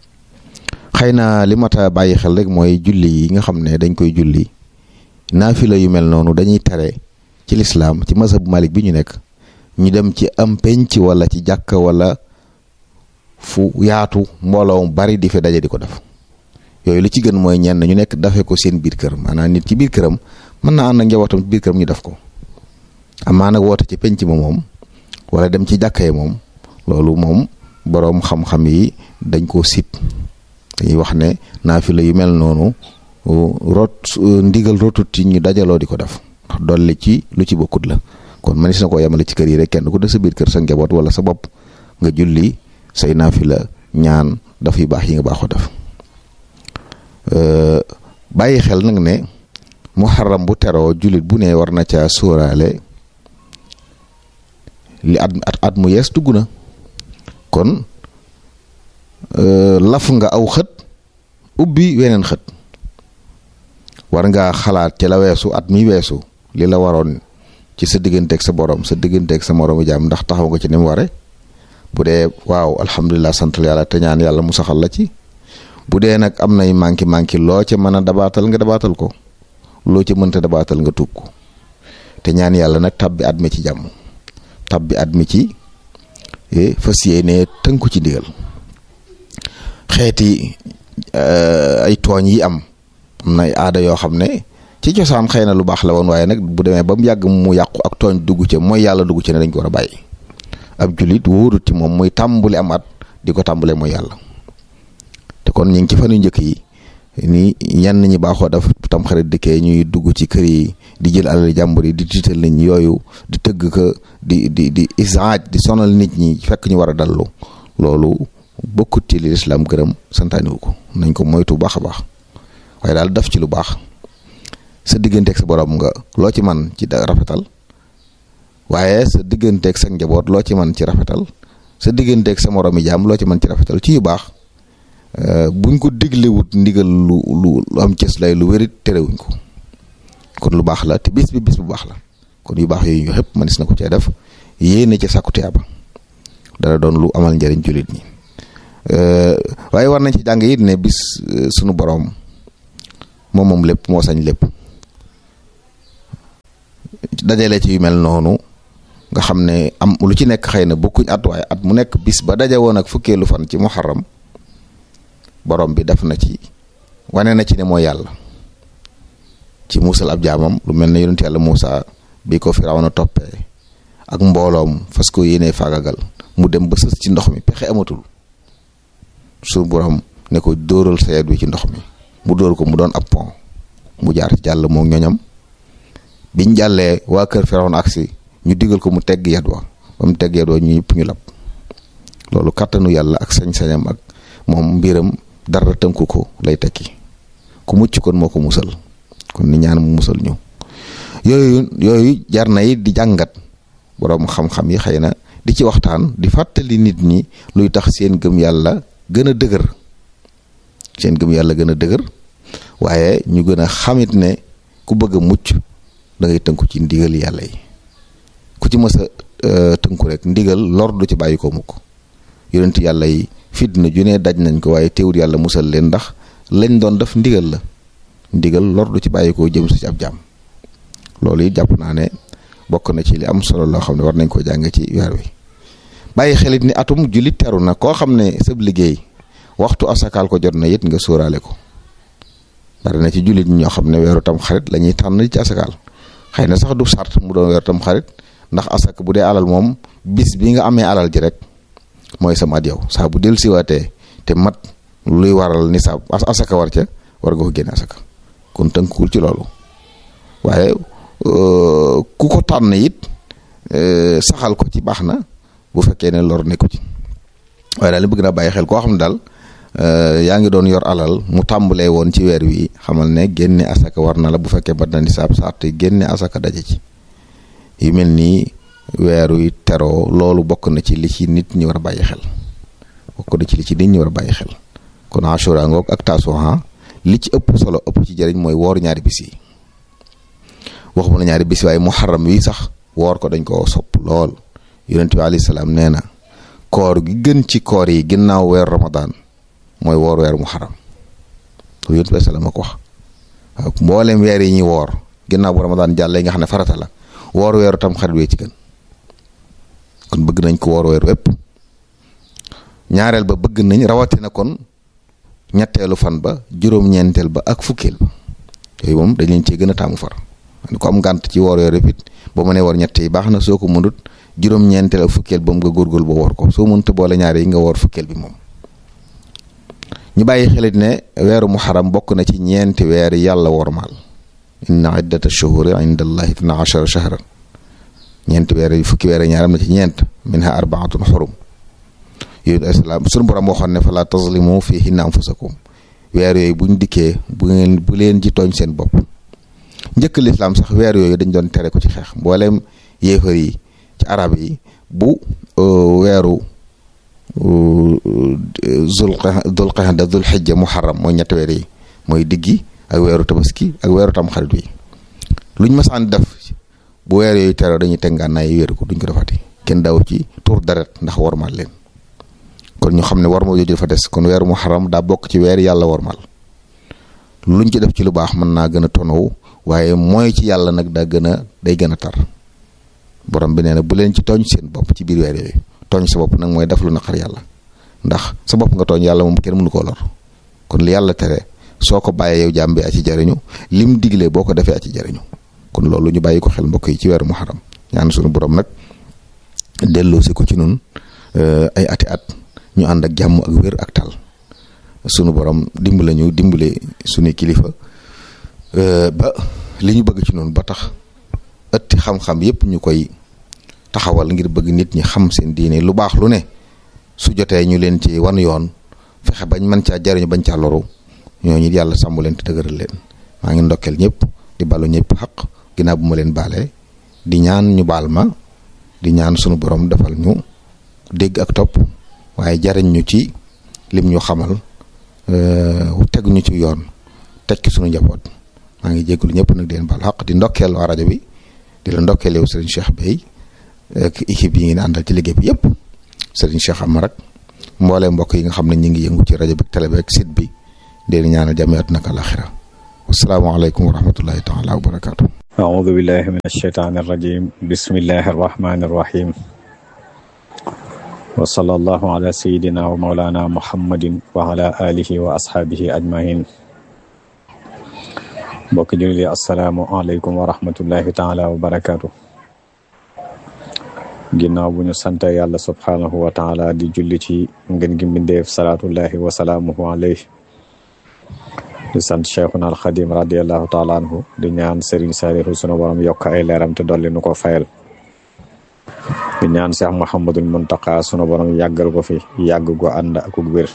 xëy na li mat a bàyyi xel rek mooy julli yi nga xam ne dañ koy julli naafila yu mel noonu dañuy tere ci lislaam ci mazhab malik bi ñu nekk ñu dem ci am penc wala ci jàkk wala fu yaatu mbooloo mu bari di fi daje di ko def yooyu li ci gën mooy ñenn ñu nekk dafe ko seen biir kër maanaam nit ci biir këram mën naa ànd ak njabootam ci biir këram ñu def ko amaa nag woote ci penc ma moom wala dem ci jàkka yi moom loolu moom boroom xam-xam yi dañ koo sib dañuy wax ne naafila yu mel noonu rot ndigal rotut ci ñu dajaloo di ko def ndax dolli ci lu ci bokkut la kon manis na koo yemale ci kër yi rek kenn ku de sa biir kër sa njaboot wala sa bopp nga julli say naafila ñaan daf yu baax yi nga baaxoo def bàyyi xel nag ne muharram bu teroo jullit bu ne war na ca sóoraale li at at mu yees dugg na kon laf nga aw xët ubbi weneen xët war ngaa xalaat ci la weesu at mi weesu li la waroon ci sa digganteeg sa borom sa digganteeg sa moroomu jaam ndax taxaw nga ci ni mu ware bu dee waaw alhamdulilah santal yàlla te ñaan yàlla mu saxal la ci bu dee nag am nay manki manki loo ca mën a dabaatal nga dabaatal ko loo ca mënta dabaatal nga tuub ko te ñaan yàlla nag tabbi at mi ci jàmm tabbi at mi ci fas yéene tënku ci ndigal xeeti ay tooñ yi am am na ay aada yoo xam ne ci cosaan xëy na lu baax la woon waaye nag bu demee ba mu yàgg mu yàqu ak tooñ dugg ca mooy yàlla dugg ca ne dañ ko war a bàyyi ab julit wóorut ci moom muy tàmbali am at di ko tàmbalee mooy yàlla te kon ñu ngi ci fan yu njëkk yi ni ñenn ñi baaxoo daf tam xarit dikkee ñuy dugg ci kër yi di jël alal jàmbur yi di tiital nit ñi yooyu di tëgg ka di di di isaaj di sonal nit ñi fekk ñu war a dallu loolu bokkut ci li lislaam gërëm santaaniwu ko nañ ko moytu baax a baax waaye daal daf ci lu baax sa digganteeg sa borom nga loo ci man ci rafetal waaye sa digganteeg sa njaboot loo ci man ci rafetal sa digganteeg sa moromi jaam loo ci man ci rafetal ci yu baax buñ ko diglewut ndigal lu lu am cës lay lu wérit terewuñ ko kon lu baax la te bis bi bis bu baax la kon yu baax yooyu yëpp mënees na ko cee def yéene ci sàkku tiyaaba dana doon lu amal njëriñ jullit ñi waaye war nañ ci jàng it ne bis sunu boroom moom moom lépp moo sañ lépp dajale ci yu mel noonu nga xam ne am lu ci nekk xëy na bokkuñ at waaye at mu nekk bis ba daje woon ak fukkeelu fan ci muharram borom bi def na ci wane na ci ne mooy yàlla ci muusal ab jaamam lu mel ne yonent yàlla Muusa bi ko Firawna toppee ak mbooloom fas ko yéenee faagagal mu dem ba sës ci ndox mi pexe amatul su borom ne ko dóoral sa yet wi ci ndox mi mu dóor ko mu doon ab pont mu jaar ci jàll moom ñoñam biñ jàllee waa kër Firawna agsi ñu digal ko mu tegg yet wa ba mu tegg yet wa ñu ñëpp ñu lab loolu kàttanu yàlla ak sañ-sañam ak moom mbiram dara tënku ko lay tekki ku mucc kon moo ko musal kon ni ñaan mu musal ñu yooyu yooyu jar na it di jàngat boroom xam-xam yi xëy na di ci waxtaan di fàttali nit ñi luy tax seen gëm yàlla gën a dëgër seen gëm yàlla gën a dëgër waaye ñu gën a xamit ne ku bëgg a mucc da ngay tënku ci ndigal yàlla yi ku ci mës a tënku rek ndigal lor du ci bàyyi ko mukk yonent yàlla yi fitna ju ne daj nañ ko waaye teewul yàlla musal leen ndax lañ doon def ndigal la ndigal lor du ci bàyyi ko jëm si ci ab jàmm loolu it jàpp naa ne bokk na ci li am solo loo xam ne war nañ ko jàng ci weer wi bàyyi xelit ni atum jullit teru na koo xam ne sab liggéey waxtu asakaal ko jot na it nga sóoraale ko bari na ci jullit ñoo xam ne weeru tam xarit la ñuy tànn ci asakaal xëy na sax du sart mu doon weeru tam xarit ndax asak bu dee alal moom bis bi nga amee alal ji rek mooy sama at yow saa bu dellu siwaatee te mat luy waral ni sa asaka war ca war nga ko génne asaka kon tënkul ci loolu waaye ku ko tànn it saxal ko ci baax na bu fekkee ne lor nekku ci waaye daal li bëgg naa bàyyi xel koo xam ne daal yaa ngi doon yor alal mu tàmbalee woon ci weer wi xamal ne génne asaka war na la bu fekkee bat na nisaab saat génne asaka daje ci yu mel nii weer wi teroo loolu bokk na ci li ci nit ñi war a bàyyi xel bokk na ci li ci nit ñi war a bàyyi xel kon ashura ngoog ak tasuha li ci ëpp solo ëpp ci jëriñ mooy woor ñaari bis yi waxuma la ñaari bis waaye muharram wi sax woor ko dañ koo sopp lool yonent bi alayhi salaam nee na koor gi gën ci koor yi ginnaaw weer ramadan mooy woor weer muharram loolu yonent bi salaam a ko wax waaw mboolem weer yi ñuy woor ginnaaw bu ramadan jàllee nga xam ne farata la woor weeru tam xarit wee ci gën kon bëgg nañ ko woor weer wépp ñaareel ba bëgg nañ rawatina kon ñetteelu fan ba juróom-ñeenteel ba ak fukkeel ba yooyu moom dañ leen cee gën a taamu far ko am ngànt ci woor weer wépp it boo mënee woor ñett yi baax na soo ko mënut juróom-ñeenteel ak fukkeel ba mu nga góorgóorlu ba woor ko soo mënut boole ñaar yi nga woor fukkeel bi moom ñu bàyyi xelit ne weeru muharram bokk na ci ñeenti weer yàlla wormaal inna iddata shuhuri inda allahi itna achara shahran ñeenti weer yi fukki weer ñaar am na ci ñeent minha arbaatun xurum yooyu asalaam sunu borom waxoon ne fala tazlimu fihinna anfusakum weer yooyu buñ dikkee bu ngeen bu leen ci tooñ seen bopp njëkk lislaam sax weer yooyu dañ doon tere ko ci xeex mbooleem yéefar yi ci arab yi bu weeru zul dul qa'da dul xijja muharram mooy ñetti weer yi mooy diggi ak weeru tabaski ak weeru tamxarit wi luñ masaan def bu weer yooyu tere dañuy tengaan naay wéeru ko duñ ko defati kenn daw ci tur deret ndax wormaal leen kon ñu xam ne war ma jooju dafa des kon weeru muharram daa bokk ci weer yàlla wormaal luñ ci def ci lu baax mën naa gën a tonow waaye mooy ci yàlla nag daa gën a day gën a tar borom bi nee na bu leen ci tooñ seen bopp ci biir weer yooyu tooñ sa bopp nag mooy def lu naqar yàlla ndax sa bopp nga tooñ yàlla moom kenn mënu koo lor kon li yàlla tere soo ko bàyyee yow jàmm bi a ci jariñu lim digle boo ko defee a ci jariñu kon loolu ñu bàyyi ko xel mbokk yi ci weeru muharram ñaan suñu borom nag delloo si ko ci nun ay ati at ñu ànd ak jàmm ak wér ak tal sunu borom dimbale ñu dimbale suñu kilifa ba li ñu bëgg ci noonu ba tax ëtti xam-xam yépp ñu koy taxawal ngir bëgg nit ñi xam seen diine lu baax lu ne su jotee ñu leen ci wan yoon fexe bañ mën caa jariñu bañ caa loru ñooñu yàlla sàmm leen te dëgëral leen maa ngi ndokkeel ñëpp di balu ñëpp xaq ginnaaw bu ma leen baalee di ñaan ñu baal ma di ñaan sunu borom defal ñu dégg ak topp waaye jariñ ñu ci lim ñu xamal tegu ñu ci yoon teg ci sunu njaboot maa ngi jégalu ñëpp nag di leen baal xaq di ndokkeel waa rajo bi di la ndokkeel yow Serigne Cheikh Bey ak équipe yi ngeen àndal ci liggéey bi yëpp Serigne Cheikh Amar ak mboolee mbokk yi nga xam ne ñu ngi yëngu ci rajo bi télé bi ak site bi di leen ñaanal jàmm àddina ak àllaaxira wasalaamaaleykum wa rahmatullahi taala wa barakaatu. أعوذ بالله من الشيطان الرجيم بسم الله الرحمن الرحيم وصلى الله على سيدنا ومولانا محمد وعلى آله وأصحابه أجمعين mbokk julli assalaamu aleykum wa rahmatullahi taala wa barakaatu ginnaaw bu ñu sant yàlla subhaanahu wa taala di julli ci ngën gi mbindeef salaatullahi wa salaamuhu alayhi di sant cheikhuna alxadim radiallahu taala anhu di ñaan Serigne Saliou sunu borom yokk ay leeram te dolli nu ko fayal di ñaan Cheikh Mouhamadul Muntaqa sunu borom yàggal ko fi yàgg gu ànd ak wér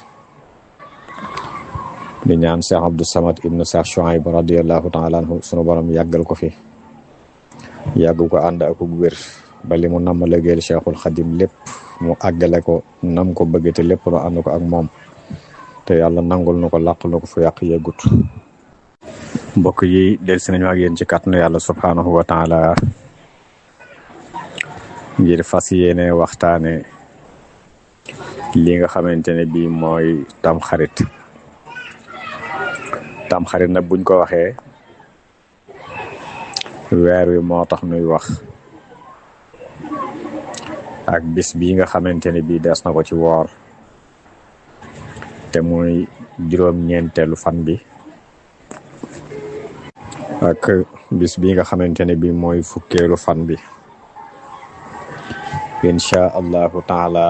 di ñaan Cheikh Abdou Samad ibnu Cheikh Chouaib radiallahu taala anhu sunu borom yàggal ko fi yàgg gu ànd ak wér ba li mu namm liggéeyal cheikhul xadim lépp mu àggale ko nam ko bëgg te lépp nu ànd ko ak moom te yàlla nangul na ko làqal na ko fu yàq yeggut mbokk yi del si nañu ak yéen ci kàttanu yàlla subhaanahu wa taala ngir fas yéene waxtaane li nga xamante ne bii mooy tamxarit tamxarit nag buñ ko waxee weer wi moo tax nuy wax ak bis bii nga xamante ne bii des na ko ci woor te muy juróom-ñeenteelu fan bi ak bis bi nga xamante ne bi mooy fukkeelu fan bi incha allahu taala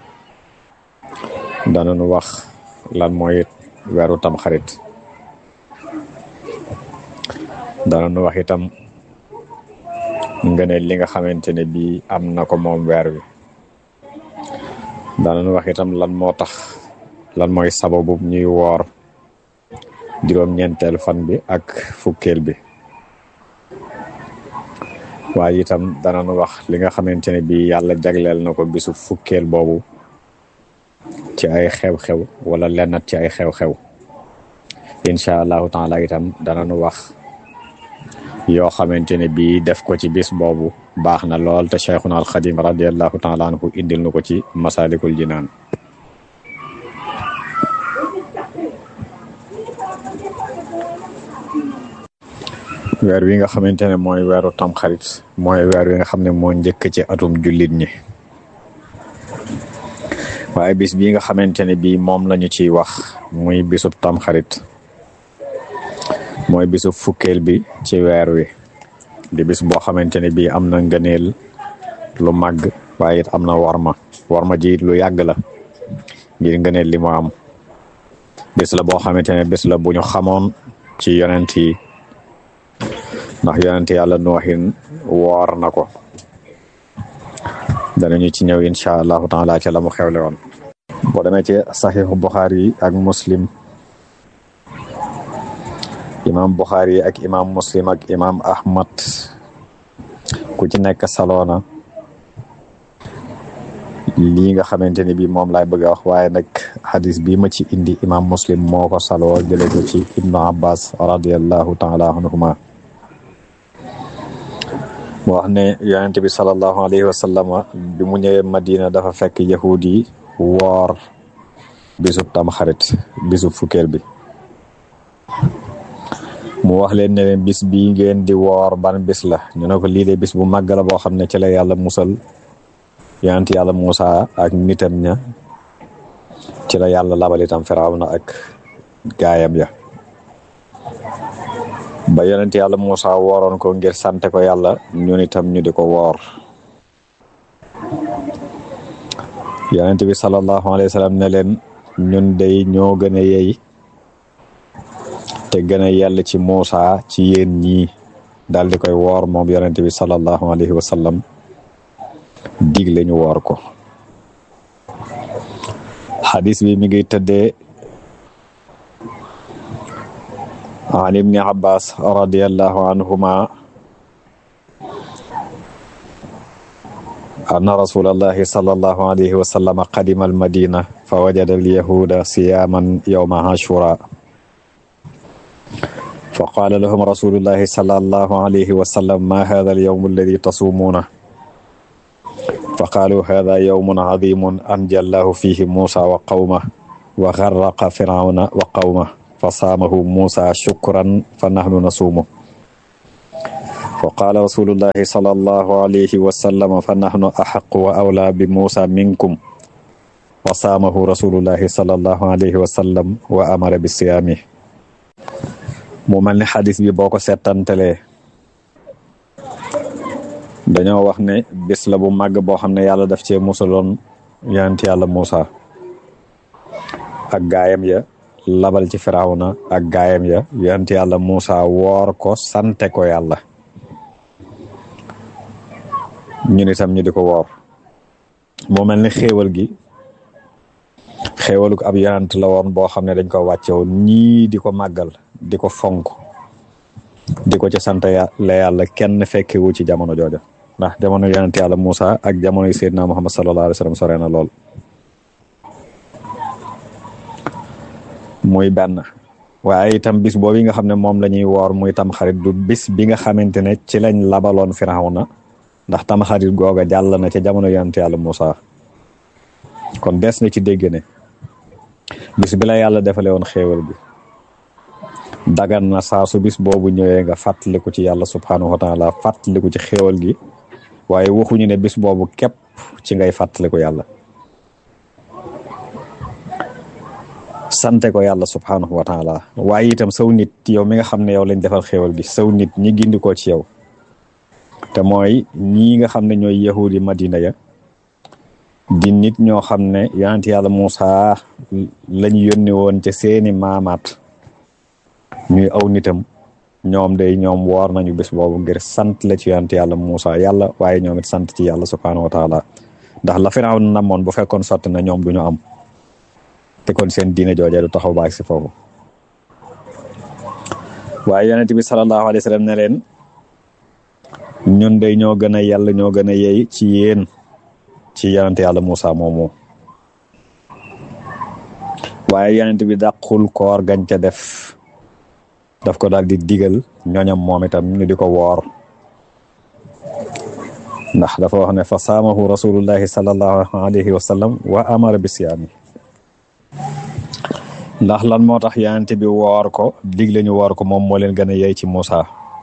danañu wax lan mooy weeru tamxarit danañu wax itam nga ne li nga xamante ne bi am na ko moom weer wi danañu wax itam lan moo tax lan mooy sababu ñuy woor juróom-ñeenteel fan bi ak fukkeel bi waaye itam danañu wax li nga xamante ne bii yàlla jagleel na ko bisu fukkeel boobu ci ay xew-xew wala lennat ci ay xew-xew incha allahu taala itam danañu wax yoo xamante ne bii def ko ci bis boobu baax na lool te cheikhuna alxadim radiallahu taala anhu indil na ko ci masalikul jinaan weer wi nga xamante ne mooy weeru tamxarit mooy weer wi nga xam ne moo njëkk ci atum jullit ñi waaye bis bii nga xamante ne bii moom lañu ciy wax muy bisub tamxarit mooy bisub fukkeel bi ci weer wi di bis boo xamante ne bii am na ngëneel lu màgg waaye it am na warma warma ji it lu yàgg la ngir ngëneel li mu am bis la boo xamante ne bis la bu ñu xamoon ci yonent yi ndax yonent yàlla nooxin woor na ko danañu ci ñëw incha allahu taala ci la mu xewle woon boo demee ci saxiixu buxaari yi ak muslim imam buxaari yi ak imam muslim ak imam ahmad ku ci nekk saloona lii nga xamante ni bi moom laay bëgg a wax waaye nag xadis bii ma ci indi imam muslim moo ko saloo jële ko ci ibnu abbas radiallahu taala anhuma mu wax ne yonent bi salallahu alayhi wa sallam bi mu ñëwee madina dafa fekk yahud yi woor bisub tam xarit bisub fukkeel bi mu wax leen ne leen bis bii ngeen di woor ban bis la ñu ne ko lii de bis bu màgg la boo xam ne ci la yàlla musal yonent yàlla Muusa ak nitam ña ci la yàlla labal itam Firawna ak gaayam ya ba yonent yàlla Muusa wooroon ko ngir sante ko yàlla ñun itam ñu di ko woor yonent bi sallallahu alayhi wa sallam ne leen ñun day ñoo gën a yey te gën a yell ci Muusa ci yéen ñii daal di koy woor moom yonent bi sallallahu alayhi wa sallam digle ñu woor ko xadis bi mi ngi tëddee an ibni abbas radiallahu anhuma anna rasulallahi sallallahu alayhi wa sallam qadima almadina fa wajada alyahuda siyaman yawma ashura fa qaala lahum rasulullahi sallallahu alayhi wa sallam ma hada al yawm alladi tasumuuna fa qaalu hada yawmun cadimun anja allahu fihi muusa wa qawmah wa garraqa firawna wa qawmah fa saamahu muusa shukran fa nahnu nasuumu wa qaala rasulullahi sallallahu alayhi wa sallam fa nahnu axaqu wa awlaa bi muusa minkum wa saamahu rasulullahi sallallahu alayhi wa sallam wa amara bi siyaami mu mel ni xadis bi boo ko settantelee dañoo wax ne bis la bu màgg boo xam ne yàlla daf cee musaloon yonent yàlla Muusa ak gaayam ya labal ci firawna ak gaayam ya yonent yàlla Muusa woor ko sante ko yàlla ñun itam ñu di ko woor moo mel ni xéewal gi xéewaluk ab yonent la woon boo xam ne dañ ko wàcce woon ñii di ko màggal di ko fonk di ko ci sant la yàlla kenn fekkewu ci jamono jooja ndax jamono yonent yàlla Muusa ak jamono Seydina Muhammad sallallahu alayhi wa sallam sore na lool muy benn waaye itam bis boobu nga xam ne moom la ñuy woor muy tam xarit du bis bi nga xamante ne ci lañ labaloon Firawna ndax tam xarit googa jàll na ca jamono yonent yàlla Muusa kon des na ci dégg ne bis bi la yàlla defale woon xéewal bi dagan na saa su bis boobu ñëwee nga fàttaliku ci yàlla subhanahu wa taala fàttaliku ci xéewal gi waaye waxuñu ne bis boobu képp ci ngay fàttaliku yàlla sante ko yàlla subhanahu wa taala waaye itam saw nit yow mi nga xam ne yow lañ defal xéewal gi saw nit ñi gindi ko ci yow te mooy ñii nga xam ne ñooy yahudi madina ya di nit ñoo xam ne yonent yàlla Muusa lañu yónni woon ca seeni maamaat ñuy aw nitam ñoom day ñoom woor nañu bés boobu ngir sant la ci yonent yàlla Muusa yàlla waaye ñoom it sant ci yàlla subhaanahu wa taala ndax la Firawna namoon bu fekkoon sotti na ñoom duñu am te kon seen diine jooje du taxaw baag si foofu waaye yonent bi sallallahu alayhi wa sallam ne leen ñun day ñoo gën a yàlla ñoo gën a yey ci yéen ci yonent yàlla Muusa moomu waaye yonent bi dàqul koor gañ ca def daf ko daal di digal ñooñam moom itam ñu di ko woor ndax dafa wax ne fa saamahu rasulullahi sallallahu alayhi wa sallam wa amara bi siyaami ndax lan moo tax yonent bi woor ko digle ñu woor ko moom moo leen gën a yey ci Muusa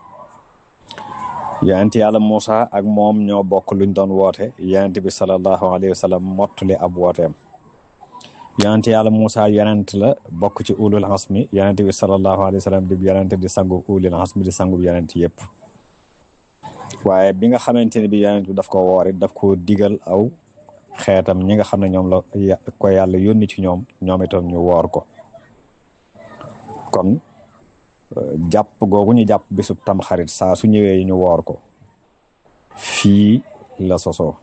yonent yàlla Muusa ak moom ñoo bokk luñ doon woote yonent bi sallallahu alayhi wa sallam mottali ab wooteem yonent yàlla Muusa yonent la bokk ci ulul asmi yonent bi sallallahu alayhi wa sallam di yonent di sangu ulul asmi di sangu yonent yëpp waaye bi nga xamante ne bi yonent bi daf ko woor it daf ko digal aw xeetam ñi nga xam ne ñoom la ko yàlla yónni ci ñoom ñoom itam ñu woor ko kon jàpp googu ñu jàpp bisub tam xarit saa su ñëwee ñu woor ko fii la sosoo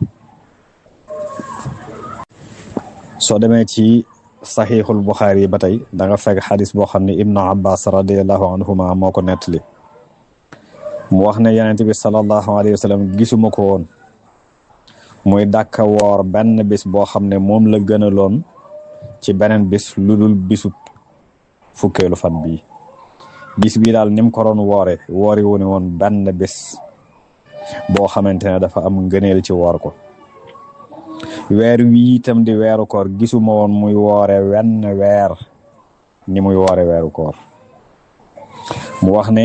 soo demee ci saxiixul buxaari yi ba tey da nga fekk xadis boo xam ne ibnu abbas radiallahu anhuma moo ko nettali mu wax ne yonent bi salallahu alayhi wa sallam gisuma ko woon muy dàkka woor benn bis boo xam ne moom la gënaloon ci beneen bis lu dul bisub fukkeelu fan bii bis bii daal ni mu ko doon woore woori wu ne woon benn bis boo xamante ne dafa am ngëneel ci woor ko weer wii itam di weeru koor gisuma woon muy woore wenn weer ni muy woore weeru koor mu wax ne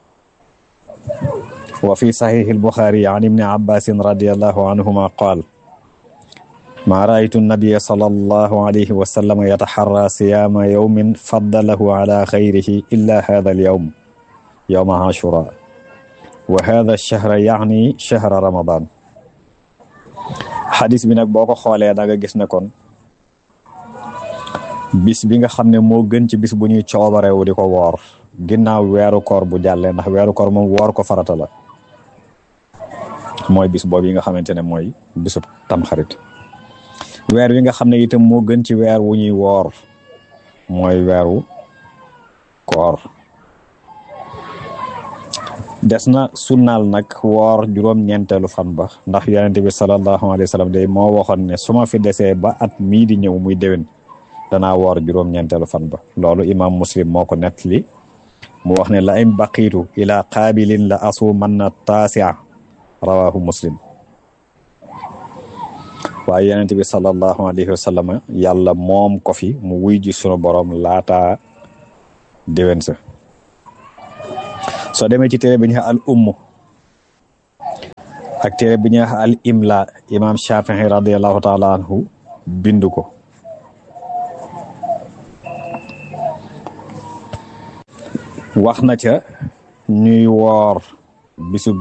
wa fi saxiixi albuxaari an ibni abbasin radiallahu anhuma qaal ma raaytu nabia sallallahu alayhi wa sallam yataxarra siyaama yawmin faddalahu ala xayrihi illa hada alyawm yawma ashura wa hada alchahra yaani chahra ramadan xadis bi nag boo ko xoolee da nga gis ne kon bis bi nga xam ne moo gën ci bis bu ñuy coobarewu di ko woor ginnaaw weeru koor bu jàllee ndax weeru koor moom woor ko farata la mooy bis boobu yi nga xamante ne mooy bisub tamxarit weer wi nga xam ne itam moo gën ci weer wu ñuy woor mooy weeru koor des na sunnaal nag woor juróom-ñeenteelu fan ba ndax yonent bi sallallahu alayhi wa sallam day moo waxoon ne su ma fi desee ba at mii di ñëw muy déwén danaa woor juróom-ñeenteelu fan ba loolu imam muslim moo ko nettali mu wax ne la in baqiitu ila qaabilin la asuumanna taasia rawahu muslim waaye yonent bi sallallahu alayhi wa sallam yàlla moom ko fi mu wuy ji sunu borom laata déwén sa soo demee ci téere bi ñu al umm ak téere bi ñu al imla imam Shafii radiallahu taala anhu bind ko wax na ca ñuy woor bisu